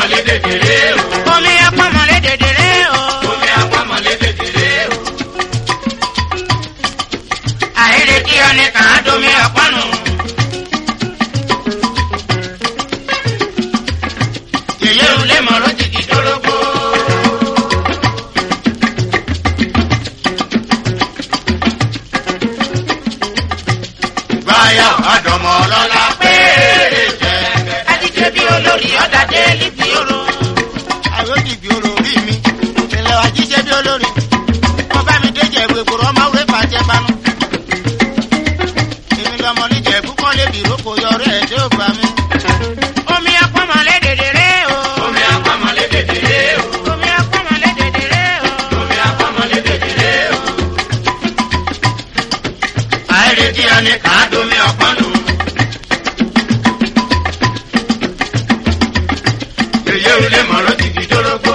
apamọ̀lé dèdèrè o. omi apamọ̀lé dèdèrè o. Omi apamọ̀lé dèdèrè o. àìrètí ọ̀nì kàn á domi ọ̀pọ̀nù. yèyé ulé mọ̀rọ̀ jìgì dórógbó. Báyà àdọ̀mọ̀ ọlọ́lá péré jẹ́. adíje bí olórí ọ̀dà dé líbi oró. àròdì bí olórí mi ìpínlẹ̀ wa jíjẹ́ bí olórí wọ́n bá mi déjẹ́ ìwé ìgboro ọmọ òwe fàjẹ́ panu. èmi lọmọ níjẹ̀ púpọ̀ lébi ìrókò yọrí ẹ̀ tí ó gbà mí. omi apamọ̀lé dèdèrè o. Omi apamọ̀lé dèdèrè o. omi apamọ̀lé dèdèrè o. Omi apamọ̀lé dèdèrè o. Àìrètí ọ̀nì kàn á domi ọ̀pọ̀nù. Èyí ò lè mọ̀rọ̀ jìgì dórógbó.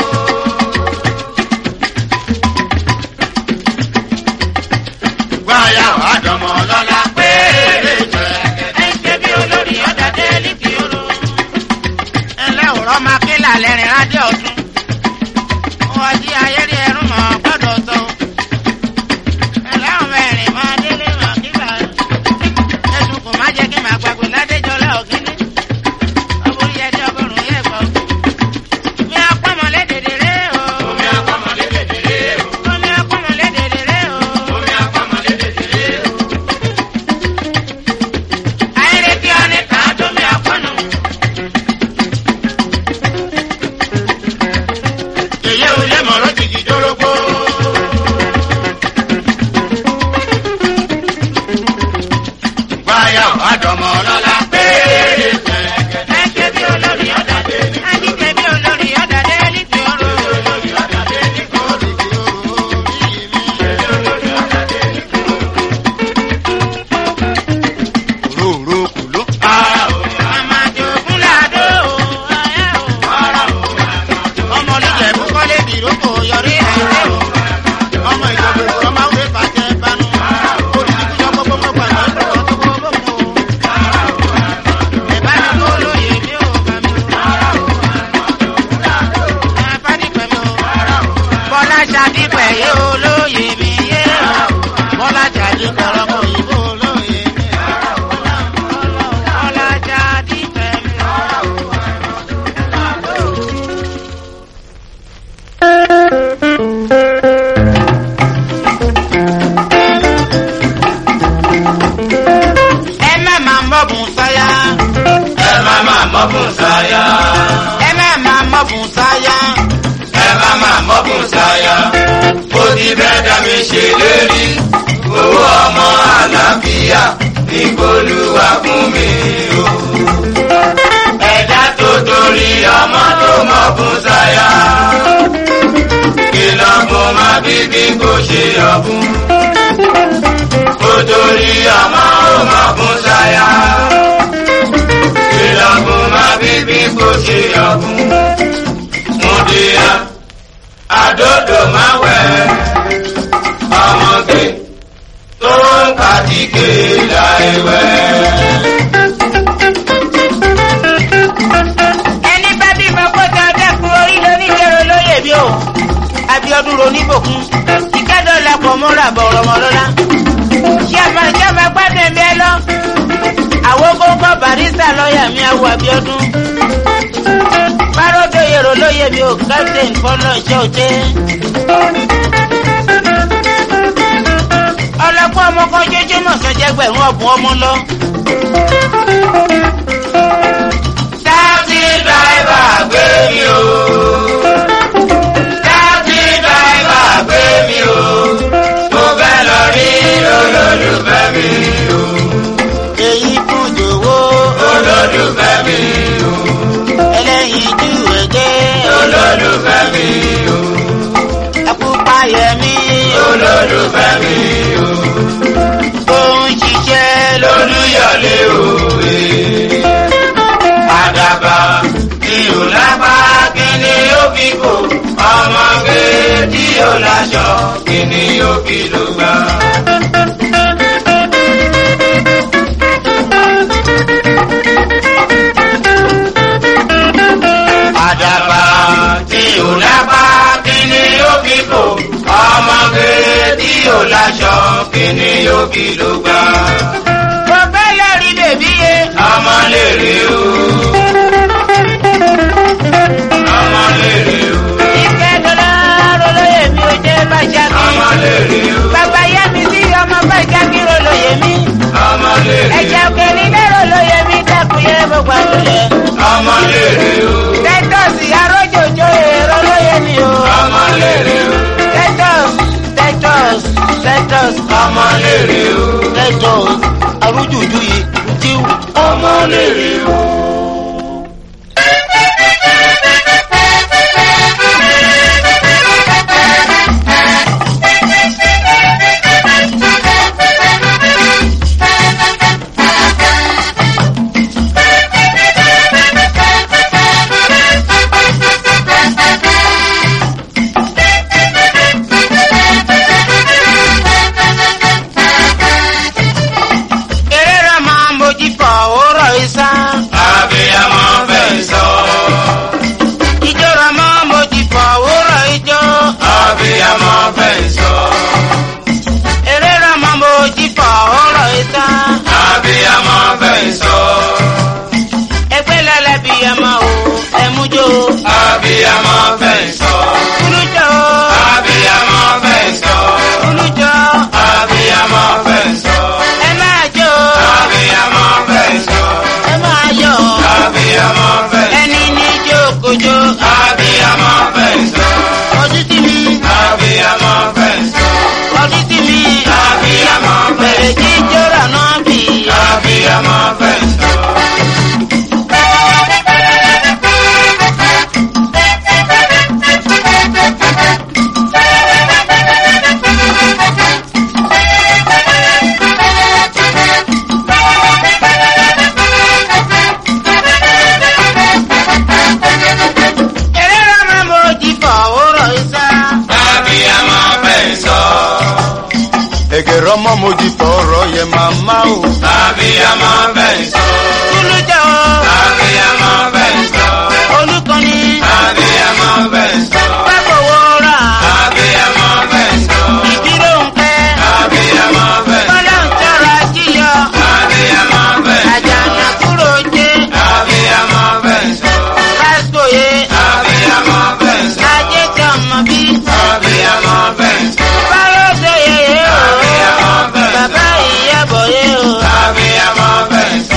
Báyà àdọ̀mọ̀ ọlọ́lá péré jẹ́. adíje bí olórí ọ̀dà dé líbi oró. ẹlẹ́wọ̀rọ̀ máa ké lálẹ́ rìn rádìó ọ̀tún. wọ́n di ayẹ́rì ẹ̀rún mọ́ gbọ́dọ̀ tó. ẹlẹ́wọ̀n mẹ́rin máa délé mọ́ kíkà. ẹ̀sùn kò má jẹ́ kí màá gbàgbé ládéjọ́lá òkínní. ọkùnrin yẹn dé ọgọ́rùn-ún yẹn gbọ́. mi apọ́mọlé dèdèrè o. Omi apamọ̀lé dèdèrè o. omi apọ́mọlé dèdèrè o. Omi apamọ̀lé dèdèrè o. àìrètí ọ̀nì kan á tó mi àpọ́nù. Èyí ò lè mọ̀rọ̀ jìgì dórógbó. Báyà àdọ̀mọ̀ ọlọ́lá péré jẹ́. ẹ̀jẹ̀ bí olórí ọ̀dà dé. ẹ̀jẹ̀ bí olórí ọ̀dà dé líbi oró. òróró kù ló. Ara ò Màmá jòkún làdó o, ayá o. ara ò ọmọ níjẹ̀ púpọ̀ lébi ìrókò yọrí ẹ̀ tí ó. ọmọ ìjọba ìgboro ọmọ òwe fàjẹ́ panu. olùdíkújọ gbogbo mọ́ gbàgbọ́ ìgboro tó gbogbo gbogbo. Ẹ̀bá mi kó lóye mi ò bá mi o. Ẹ bá dípẹ́ mi o. Bọ́lá ṣàdípẹ́ yé o lóye mi yé o. bọ́lá jàdí kọ̀rọ̀ mọ́ òyìnbó olóye mi. Bọ́lá ṣàdípẹ́ mi o. Ẹ má máa mọ́bùn sáyà. ẹ má má mọ́bùn sáyà. Ẹ má máa mọ́bùn sáyà. ẹ má má mọ́bùn sáyà. Mo ti bẹ́ẹ̀ dá mi ṣe lérí. Owó ọmọ àlàáfíà ní Bolúwa fún mi o. Ẹ̀dá tó torí ọmọ tó mọ́bùn sáyà. Kìlọ̀ fún má bíbí kò ṣe ọ̀bùn. Kò torí ọmọ ò mọ́bùn sáyà. Kìlọ̀ fún má bíbí kò ṣe ọ̀bùn. Mùdíyà àdódò máa wẹ̀ ọmọge tó ń kàtíkè láìwẹ̀. ẹni bá bímọ kó tẹ ọdẹkùn orí lónílẹ̀rọ lóye bí o Abíọ́dún roníbòkun ìkẹ́dọ̀ lẹ́pọ̀ mọ́ra bọ̀rọ̀ mọ́ lọ́la ṣé ẹ máa ṣé ẹ máa gbádùn ẹ̀mí ẹ lọ àwọn gógó barista lọ́ọ̀yà mi àwọ̀ Abíọ́dún báròdó yèrò lóye bí o captain fọlọ́ ṣé o dé. ọlọ́pàá ọmọ kan jẹ́jẹ́ mọ̀ sọ́jẹ́gbẹ̀rún ọ̀bùn ọmọ lọ. Táàtì dráìvà gbé mi o. Táàtì dráìvà gbé mi o. Mo fẹ́ lọ rí olólùfẹ́ mi o. èyí kún jòwó Olólùfẹ́ mi o. ẹlẹ́yin jù ẹ̀jẹ̀ Olólùfẹ́ mi o. ẹkú payẹ̀mí Olólùfẹ́ mi o. tó ń ṣiṣẹ́ lórí. Lolúyọ̀lé òwe. Àdàbà tí ò lápá kí ni ó fi kò. Ọmọge tí ò láṣọ kí ni ó fi ló gbà. kí ló gbà. mo fẹ́ lórí bèbí yé. ọmọ lèrè o. ọmọ lèrè o. ìfẹ́ dọ́là rolóye mi ò jẹ́ bàjá ọmọ mi. lèrè o. bàbá yá mi sí ọmọ bàjá mi rolóye mi. ọmọ lèrè o. ẹ̀jẹ̀ òkè nílé rolóye mi dẹ́kun yẹ gbogbo àtúnyẹ. ọmọ lèrè o. tẹ́tọ̀sì arójòjò èrò lóye mi o. ọmọ lèrè o. tẹ́tọ̀s tẹ́tọ̀s tẹ́tọ̀s ọmọ lèrè o. tẹ́tọ̀s arójòjò yìí jíw. ọmọ lèrè o. eré rẹ̀ máa ń mojí fọ̀ òórọ̀ ìsá. abiyamọ fẹ́ sọ. ijó rẹ̀ máa ń mojí fọ̀ òórọ̀ ijó. abiyamọ fẹ́ sọ. eré rẹ̀ máa ń mojí fọ̀ òórọ̀ ìsá. abiyamọ fẹ́ sọ. ẹgbẹ́ lẹ́lẹ́bí ẹ máa wò ẹ̀mújó. abiyamọ fẹ́ sọ. kúlújó abiyamọ fẹ́ sọ. kúlújó abiyamọ fẹ́ sọ. ẹ máa jó abiyamọ fẹ́ sọ. ẹ máa yọ̀. abiyamọ fẹ́ sọ. ẹni ní jókòjó. abiyamọ fẹ́ sọ. ojú tì mí abiyamọ fẹ́ sọ. ojú tì mí. abiyamọ fẹ́ bẹ̀rẹ̀ sọ. jíjó rà náà bì. abiyamọ fẹ́ sọ. eré rẹ̀ máa ń mojí fọ̀ òórọ̀ ìsá. abiyamọ fẹ́ sọ. Egere ọmọ mojí fọ̀rọ̀ yẹ màmá o. abiyamọ fẹ́ sọ. kúlújó abiyamọ fẹ́ sọ. olùkọ́ni abiyamọ fẹ́ sọ. pákòwò rà. abiyamọ fẹ́ sọ. ìdúró ń pẹ́. abiyamọ fẹ́ sọ. bọ́lá ń tọrọ ajíyọ. abiyamọ fẹ́ sọ. àjànà kúrò jẹ́. abiyamọ fẹ́ sọ. lásìkò yẹ. abiyamọ fẹ́ sọ. ajé kan mọ̀ bí. abiyamọ fẹ́ sọ. báyọ̀ ṣe yẹyẹ o. abiyamọ fẹ́ sọ. bàbá ìyàbọ̀ yẹ o. abiyamọ fẹ́ sọ.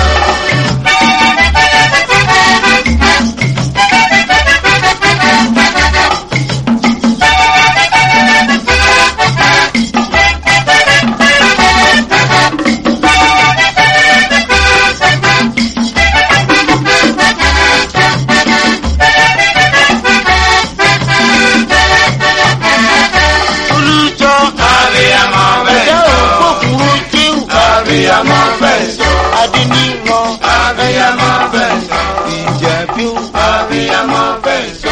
olùjọ. abiyamọ fẹ́ ẹ̀dá sọ. òkúkúrú jíù. abiyamọ fẹ́ sọ. adíníran. abiyamọ fẹ́ sọ. ìjẹ̀bú. abiyamọ fẹ́ sọ.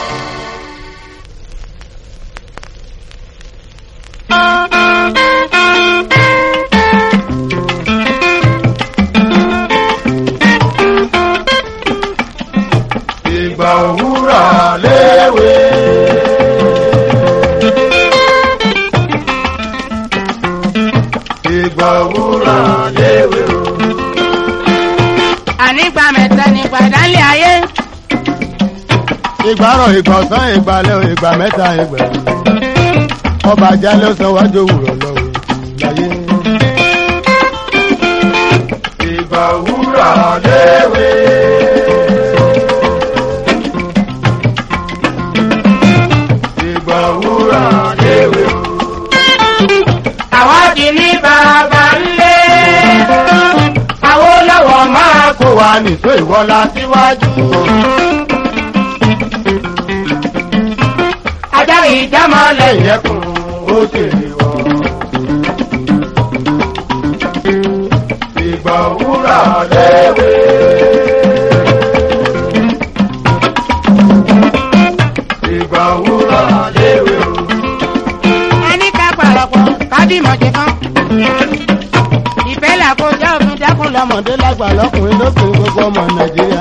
Ìgbà òwúrọ̀ léwe. Ìgbà òwúrọ̀ léwe o. ànígbà mẹ́ta nígbà dálé ayé. Ìgbà rọ̀ ìgbà ọ̀sán ìgbà lẹ́ ìgbà mẹ́ta ìgbà. Ọba ajá ló san wájú òwúrọ̀ lọ́wọ́ láyé. Ìgbà òwúrọ̀ léwe. Ìgbà òwúrọ̀ léwe o. àwọn di ní bàbá ńlé. àwọn lọ́wọ́ máa kó wa nìtó ìwọ́lá síwájú. ajá ìjámọ́lẹ̀ lẹ́yìn ẹkùn ó tèrè wọ. ìgbà òwúrọ̀ léwe. ìgbà òwúrọ̀ léwe o. ẹni ká parapọ̀ kábímọ̀ jẹ kan. ìfẹ́ là kó jẹ́ òfin dákun lọ́mọ. ọmọdé lágbà lọkùnrin lóbìnrin gbogbo ọmọ nàìjíríà.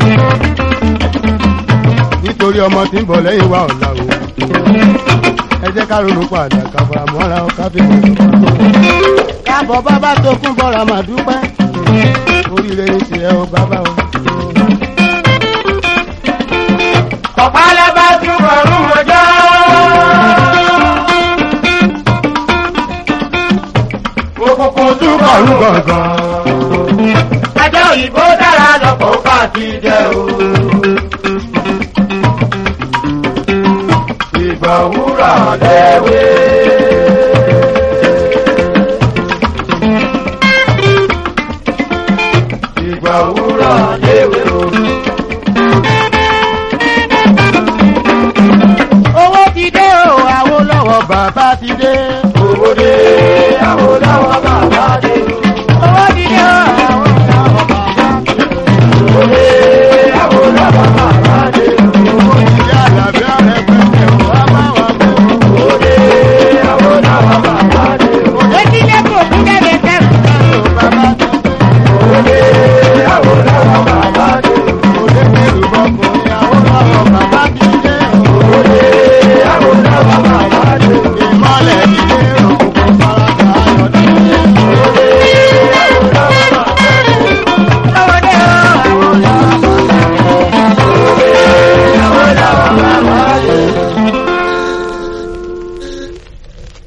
nítorí ọmọ tí ń bọ̀ lẹ́yìn wa ọ̀la o. ẹ jẹ́ ká ronú padà ká fara mọ́ra ká fi mọ̀ sọ́kàn. ká káàbọ̀ bàbá tó kún bọ́ra mà dúpẹ́ oríire ní tiẹ̀ o bàbá o. ọ̀pálẹ̀ bá túbọ̀ rún ọjọ́. òkùnkùn túbọ̀ rún gọ̀ngàn. ajá òyìnbó dára lọ́pọ̀ ká ti jẹ o. ìgbà òwúrọ̀ lẹ́wé. ìgbà òwúrọ̀ lẹ́wé o. owó ti dé o Awólọ́wọ̀ bàbá ti dé. owó dé Awólọ́wọ̀ bàbá.